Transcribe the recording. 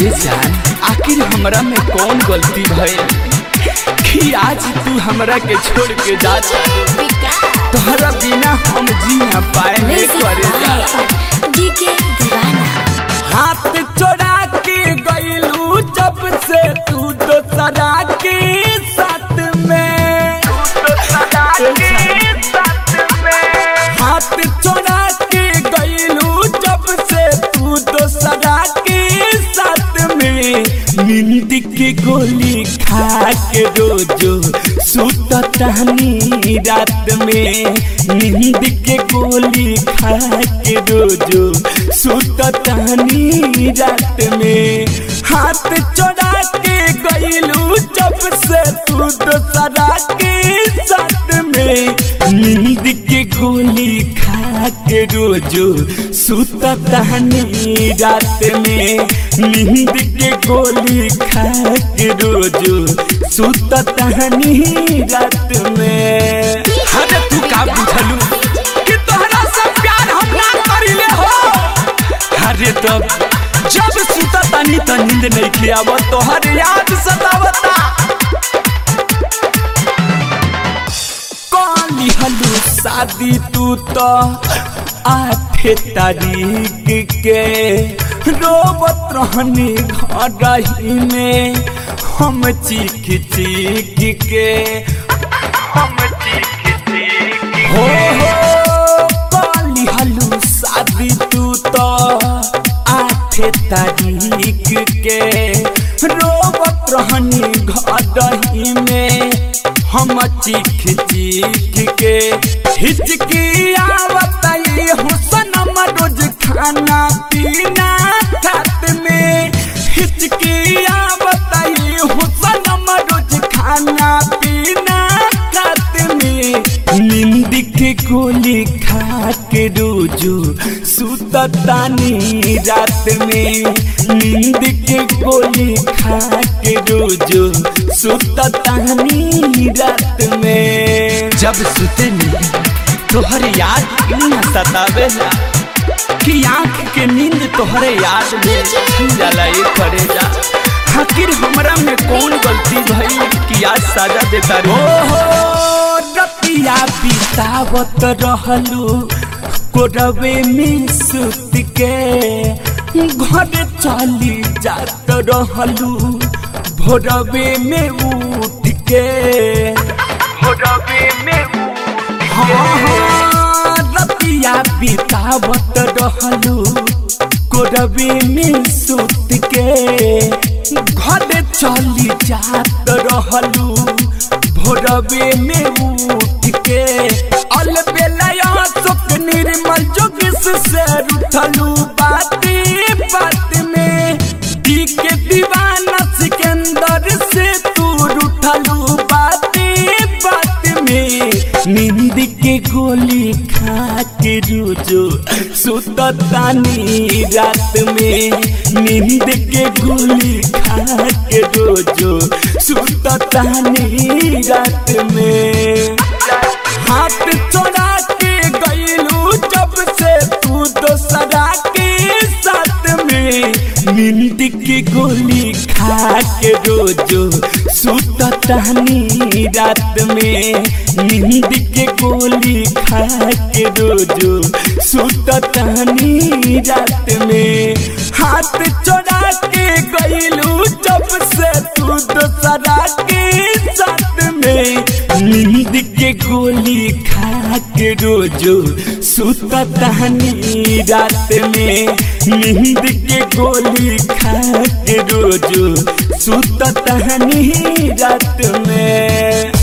जान आखिर हमरा में कौन गलती भइल कि आज तू हमरा के छोड़ के जा तोहरा बिना हम जी ना पाए नहीं करे जा डीके दीवाना हाथ चोरा के गईलू जब से तू दोसरा के साथ में हाथ चोरा के गईलू जब से तू दोसरा के साथ में नींद के गोली खा के रोजो सुत तहनी रात में नींद के गोली खा के रोजो सुत तहनी रात में हाथ चोरा के गईलू जब से तू दोसरा के साथ में नींद के गोली खा के रोजो सुत तहनी रात में नींद के गोली खा के रोजो सुत तहनी रात में अरे तू का बुझलू कि तोहरा से प्यार हम ना करिले हो अरे तब जब सुता तानी त नींद नहीं खियाव तोहर याद सतावता काली हलू शादी तू तो आठे तारीख के रोबत रहनी घर ही में हम चीख चीख के हम चीख चीख हो हो काली हलू शादी तू तो आठे तारीख के रोबत रहनी घर ही में हम चीख चीख के हिचकी आवत ये हुसन रोज खाना पीना खात में हिचकी आवत ये हुसन रोज खाना पीना खात में नींद के गोली खा के रोजो सुततानी रात में नींद के गोली खा के रोजो सुततानी रात में जब सुते नी तोहर याद क्यों सतावेला कि आँख के नींद तोहरे याद में छीन जाला ये करे जा आखिर हमरा में कौन गलती भई कि आज सजा देता रे ओहो रतिया बितावत रहलू कोरवे में सुत के घर चली जात रहलू भोरवे में उठ के भोरवे में उठ हाँ हाँ रतिया बितावत रहलू कोरवे में सुत के घर चली जात रहलू भोरवे में उठ के अलबेलया सुख निर्मल जोगिस से उठलू बाती बात में दी के दीवाना सिकंदर से तू उठलू बाती बात में नींद के गोली खा के रोजो सुततानी रात में नींद के गोली खा के रोजो सुततानी रात में हाथ चोरा के गईलू जब से तू दोसरा के साथ में नींद के गोली खा के रोजो सुततानी रात में नींद के गोली खा के रोजो सुततानी रात में हाथ चोरा के गईलू जब से तू दोसरा के साथ में नींद के गोली खा के रोजो सुततानी रात में नींद के गोली खा के रोजो सुततानी रात में